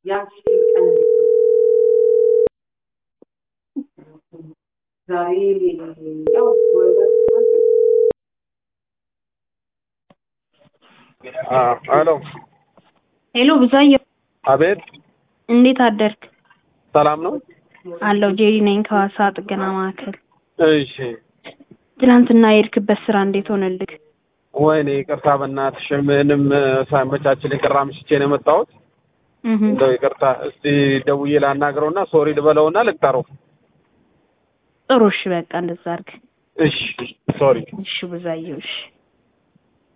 ያቺ ቀን እንዴት ነው? ዛሬ ያው ወይበት ሄሎ ሄሎ ብዛየው፣ አቤት እንዴት አደርክ? ሰላም ነው አለው ጄሪ ነኝ ከዋሳ ጥገና ማዕከል። እሺ ትናንትና የሄድክበት ስራ እንዴት ሆነልክ? ወይኔ ይቅርታ በእናትሽ ምንም ሳይመቻችልኝ ቅር አምሽቼ ነው የመጣሁት እህ እንደው ይቅርታ እስቲ ደውዬ ላናግረውና ሶሪ ልበለውና ልቅጠረው ጥሩ እሺ፣ በቃ እንደዛ አድርግ። እሺ ሶሪ እሺ ብዛየው፣ እሺ